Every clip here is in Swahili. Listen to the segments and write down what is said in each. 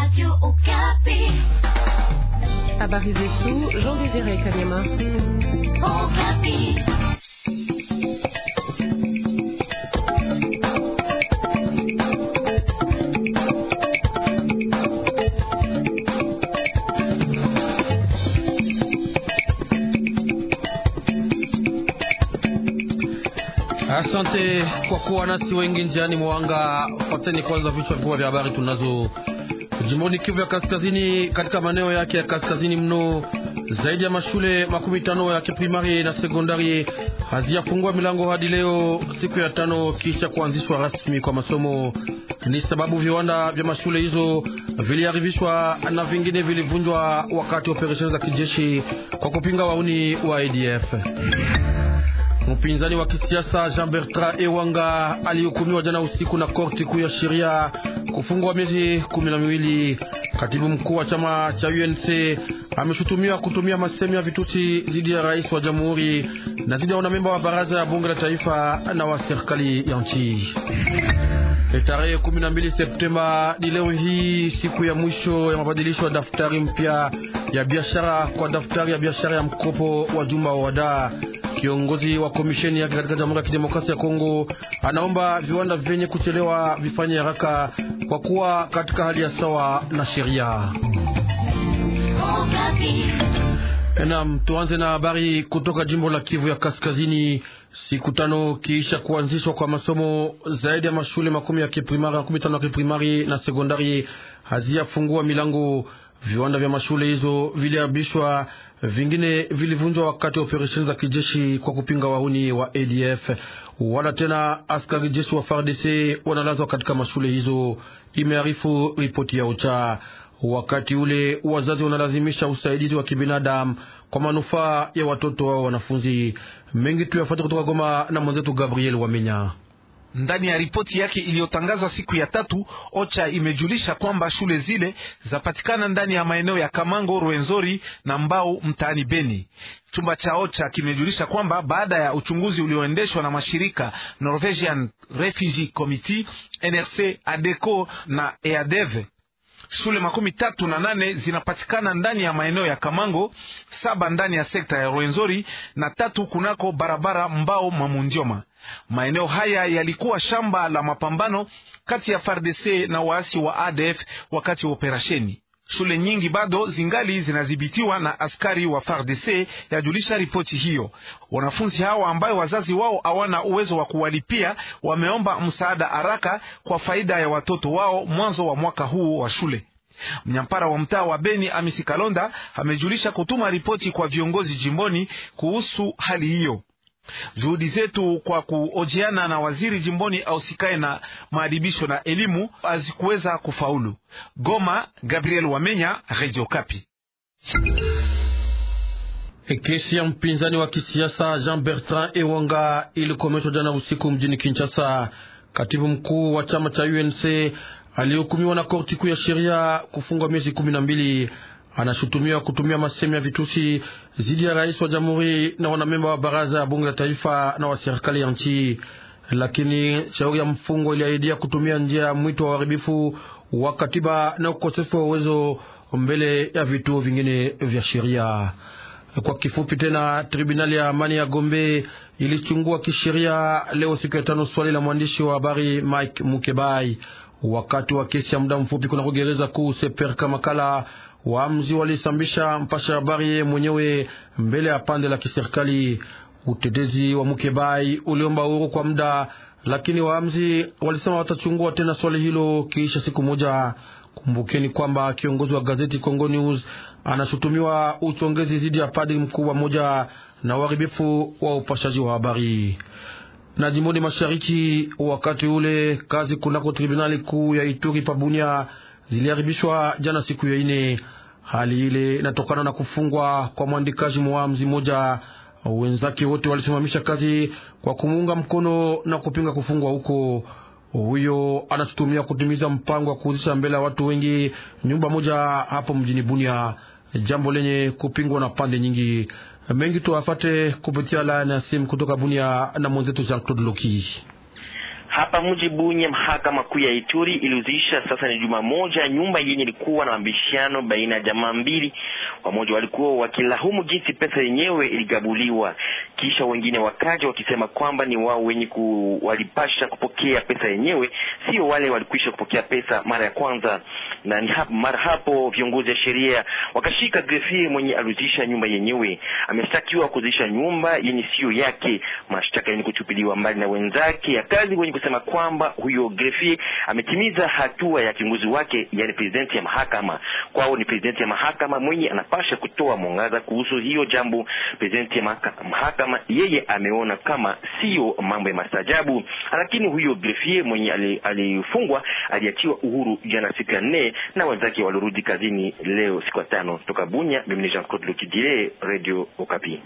Habari zetu Jean Désiré Kanyama. Asante kwa kuwa nasi wengi njiani mwanga. Fateni kwanza vichwa vikubwa vya habari tunazo. Jimboni Kivu ya Kaskazini, katika maeneo yake ya kaskazini mno, zaidi ya mashule makumi tano ya kiprimari na sekondari haziyafungua milango hadi leo, siku ya tano kisha kuanzishwa rasmi kwa masomo. Ni sababu viwanda vya mashule hizo viliharibishwa na vingine vilivunjwa wakati wa operesheni za kijeshi kwa kupinga wauni wa ADF. Mpinzani wa kisiasa Jean Bertrand Ewanga alihukumiwa jana usiku na korti kuu ya sheria kufungwa miezi kumi na miwili. Katibu mkuu wa chama cha UNC ameshutumiwa kutumia masemi ya vitusi dhidi ya rais wa jamhuri na dhidi ya wanamemba wa baraza ya bunge la taifa na wa serikali ya nchi. Tarehe 12 Septemba ni leo hii siku ya mwisho ya mabadilisho ya daftari mpya ya biashara kwa daftari ya biashara ya mkopo wa jumla wa wadaa. Kiongozi wa komisheni yake katika Jamhuri ya Kidemokrasia ya Kongo anaomba viwanda vyenye kuchelewa vifanye haraka kwa kuwa katika hali ya sawa na sheria. Naam, tuanze na habari kutoka jimbo la Kivu ya Kaskazini. Siku tano kiisha kuanzishwa kwa masomo, zaidi ya mashule makumi ya kiprimari makumi tano ya kiprimari na sekondari haziyafungua milango. Viwanda vya mashule hizo viliharibishwa, vingine vilivunjwa wakati wa operesheni za kijeshi kwa kupinga wahuni wa ADF. Wala tena askari jeshi wa FARDC wanalazwa katika mashule hizo, imearifu ripoti ya OCHA. Wakati ule wazazi wanalazimisha usaidizi wa kibinadamu kwa manufaa ya watoto wao wanafunzi. Mengi tu yafuate kutoka Goma na mwenzetu Gabriel Wamenya. Ndani ya ripoti yake iliyotangazwa siku ya tatu, OCHA imejulisha kwamba shule zile zapatikana ndani ya maeneo ya Kamango, Rwenzori na Mbau mtaani Beni. Chumba cha OCHA kimejulisha kwamba baada ya uchunguzi ulioendeshwa na mashirika Norwegian Refugee Committee, NRC, ADECO na EADEV shule makumi tatu na nane zinapatikana ndani ya maeneo ya Kamango, saba ndani ya sekta ya Rwenzori na tatu kunako barabara Mbao Mamundioma. Maeneo haya yalikuwa shamba la mapambano kati ya FARDC na waasi wa ADF wakati wa operasheni. Shule nyingi bado zingali zinadhibitiwa na askari wa FARDC, yajulisha ripoti hiyo. Wanafunzi hawa ambayo wazazi wao hawana uwezo wa kuwalipia wameomba msaada haraka kwa faida ya watoto wao mwanzo wa mwaka huu wa shule. Mnyampara wa mtaa wa Beni Amisi Kalonda amejulisha kutuma ripoti kwa viongozi jimboni kuhusu hali hiyo. Juhudi zetu kwa kuojeana na waziri jimboni ausikae na maadibisho na elimu hazikuweza kufaulu. Goma, Gabriel Wamenya, Radio Kapi. Kesi ya mpinzani wa kisiasa Jean Bertrand Ewanga ilikomeshwa jana usiku mjini Kinshasa. Katibu mkuu wa chama cha UNC alihukumiwa na korti kuu ya sheria kufungwa miezi kumi na mbili. Anashutumiwa kutumia masemi ya vitusi dhidi ya rais wa jamhuri na wanamemba wa baraza ya bunge la taifa na wa serikali ya nchi, lakini shauri ya mfungo iliahidia kutumia njia ya mwito wa uharibifu wa katiba na ukosefu wa uwezo mbele ya vituo vingine vya sheria. Kwa kifupi tena, tribunali ya amani ya Gombe ilichungua kisheria leo siku ya tano swali la mwandishi wa habari Mike Mukebai wakati wa kesi ya muda mfupi kuna kugereza kuu Seperka Makala. Waamzi walisambisha mpasha habari mwenyewe mbele ya pande la kiserikali. Utetezi wa Mukebai uliomba uhuru kwa muda, lakini waamzi walisema watachungua tena swali hilo kiisha siku moja. Kumbukeni kwamba kiongozi wa gazeti Congo News anashutumiwa uchongezi dhidi ya padri mkuu wa moja na uharibifu wa upashaji wa habari. Na jimboni mashariki, wakati ule kazi kunako tribunali kuu ya Ituri pabunia ziliharibishwa jana siku ya ine. Hali ile inatokana na kufungwa kwa mwandikaji mwamzi moja. Wenzake wote walisimamisha kazi kwa kumuunga mkono na kupinga kufungwa huko. Huyo anashutumia kutimiza mpango wa kuuzisha mbele ya watu wengi nyumba moja hapo mjini Bunia, jambo lenye kupingwa na pande nyingi. Mengi tuwafate kupitia laini ya simu kutoka Bunia na mwenzetu Jean Claude Loki. Hapa mji Bunya, mahakama kuu ya Ituri ilihuzisha sasa ni juma moja nyumba yenye ilikuwa na mabishano baina ya jamaa mbili. Wamoja walikuwa wakilahumu jinsi pesa yenyewe iligabuliwa, kisha wengine wakaja wakisema kwamba ni wao wenye ku, walipasha kupokea pesa yenyewe, sio wale walikwisha kupokea pesa mara ya kwanza. Na ni hapo, mara hapo viongozi wa sheria wakashika grefie mwenye alihuzisha nyumba yenyewe, ameshtakiwa kuzisha nyumba yenye sio yake, mashtaka yenye kuchupiliwa mbali na wenzake ya kazi wenye kusema kwamba huyo grefie ametimiza hatua ya kiongozi wake, yani presidenti ya mahakama. Kwao ni presidenti ya mahakama mwenye anapasha kutoa mwangaza kuhusu hiyo jambo. Presidenti ya mahakama yeye ameona kama sio mambo ya mastajabu, lakini huyo grefie mwenye alifungwa aliachiwa uhuru jana siku ya nne, na wenzake walirudi kazini leo siku ya tano. Toka Bunya, mimi Jean Claude Lukidile, Radio Okapi.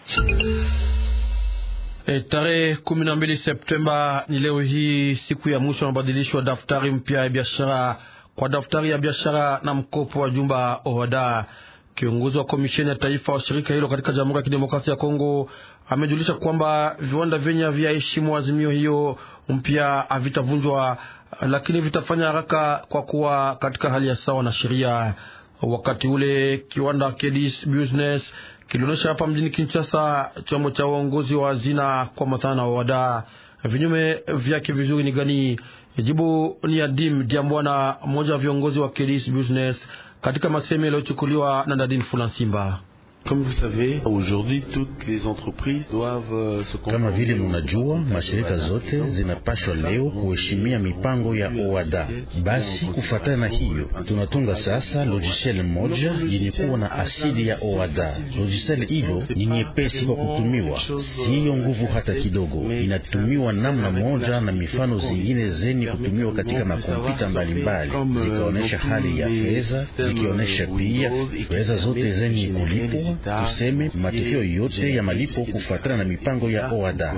E, tarehe kumi na mbili Septemba ni leo hii siku ya mwisho wa mabadilisho wa daftari mpya ya biashara kwa daftari ya biashara na mkopo wa jumba OHADA. Kiongozi wa komisheni ya taifa wa shirika hilo katika Jamhuri ya Kidemokrasia ya Kongo amejulisha kwamba viwanda vyenye haviheshimu azimio hiyo mpya havitavunjwa, lakini vitafanya haraka kwa kuwa katika hali ya sawa na sheria. Wakati ule kiwanda Kedis Business kilionyesha hapa mjini Kinshasa chombo cha uongozi wa hazina kwa matana wa wada. Vinyume vyake vizuri ni gani? Jibu ni Adim Diambwana, mmoja wa viongozi wa Kedis Business katika masemi yaliyochukuliwa na Nadine Fulansimba. Kama vile munajua, mashirika zote zinapashwa leo kuheshimia mipango ya OADA. Basi kufuatana na hiyo, tunatunga sasa logiciel moja yenye kuwa na asili ya OADA. Logiciel hilo ni nyepesi kwa kutumiwa, siyo nguvu hata kidogo. Inatumiwa namna moja na mifano zingine zenye kutumiwa katika makompyuta mbalimbali, zikaonyesha hali ya fedha, zikionyesha pia fedha zote zenye kulipwa tuseme matokeo yote ya malipo kufuatana na mipango ya OADA.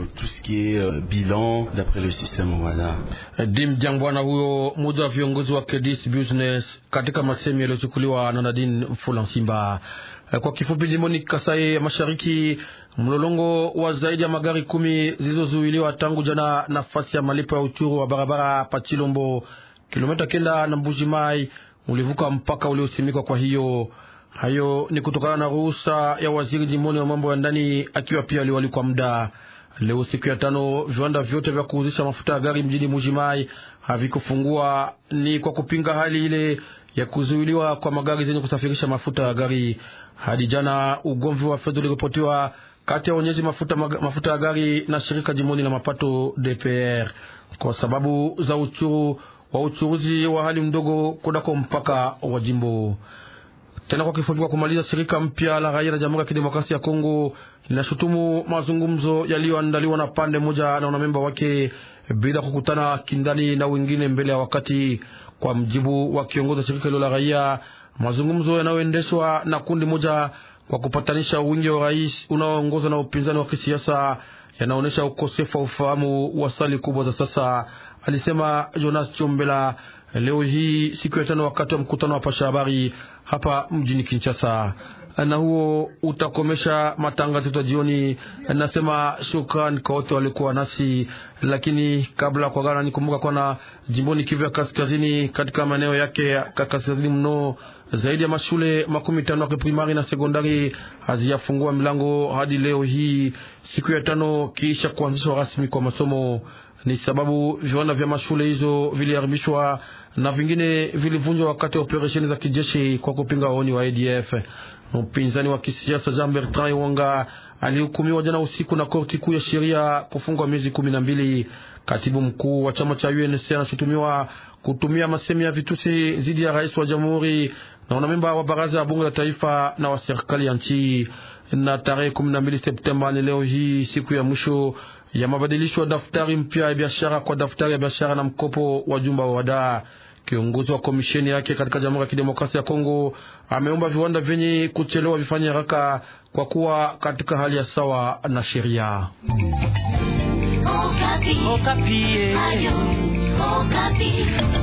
Dim Jangwana huyo mmoja wa viongozi wa Kedis Business katika masemi yaliyochukuliwa na Nadine Fulansimba. Kwa kifupi, jimboni Kasai ya Mashariki, mlolongo wa zaidi ya magari kumi zilizozuiliwa tangu jana nafasi ya malipo ya uchuru wa barabara Pachilombo, kilomita kenda na Mbuji Mai, ulivuka mpaka uliosimikwa. Kwa hiyo hayo ni kutokana na ruhusa ya waziri jimboni wa mambo ya ndani akiwa pia aliwali kwa muda. Leo siku ya tano, viwanda vyote vya kuuzisha mafuta ya gari mjini Mujimai havikufungua, ni kwa kupinga hali ile ya kuzuiliwa kwa magari zenye kusafirisha mafuta ya gari. Hadi jana ugomvi wa fedha uliripotiwa kati ya wenyezi mafuta, mafuta ya gari na shirika jimboni la mapato DPR kwa sababu za uchuru wa uchuruzi wa hali mdogo kunako mpaka wa jimbo tena kwa kifupi, kwa kumaliza, shirika mpya la raia la Jamhuri ya Kidemokrasia ya Kongo linashutumu mazungumzo yaliyoandaliwa na pande moja na wanamemba wake bila kukutana kindani na wengine mbele ya wakati. Kwa mjibu wa kiongozi wa shirika hilo la raia, mazungumzo yanayoendeshwa na kundi moja kwa kupatanisha wingi wa rais unaoongozwa na upinzani wa kisiasa yanaonyesha ukosefu wa ufahamu wa sali kubwa za sasa, alisema Jonas Chombela leo hii siku ya tano wakati wa mkutano wa pasha habari hapa mjini Kinshasa. Na huo utakomesha matangazo yetu ya jioni. Nasema shukran kwa wote walikuwa nasi, lakini kabla kwa gana nikumbuka kwana jimboni Kivu ya kaskazini, katika maeneo yake ya kaskazini mno, zaidi ya mashule makumi tano ya kiprimari na sekondari haziyafungua milango hadi leo hii siku ya tano kisha kuanzishwa rasmi kwa masomo. Ni sababu viwanda vya mashule hizo viliharibishwa na vingine vilivunjwa wakati wa operesheni za kijeshi kwa kupinga waoni wa ADF. Mpinzani wa kisiasa Jean Bertrand Iwanga alihukumiwa jana usiku na korti kuu ya sheria kufungwa miezi kumi na mbili. Katibu mkuu wa chama cha UNC anashutumiwa kutumia masemi ya vitusi dhidi ya rais wa jamhuri na wanamemba wa baraza ya bunge la taifa na wa serikali ya nchi. Na tarehe kumi na mbili Septemba ni leo hii siku ya mwisho ya mabadilisho ya daftari mpya ya biashara kwa daftari ya biashara na mkopo wa jumba wa wadaa. Kiongozi wa komisheni yake katika Jamhuri ya Kidemokrasia ya Kongo ameomba viwanda vyenye kuchelewa vifanye haraka kwa kuwa katika hali ya sawa na sheria. Okapi. Okapi. Ayo, Okapi.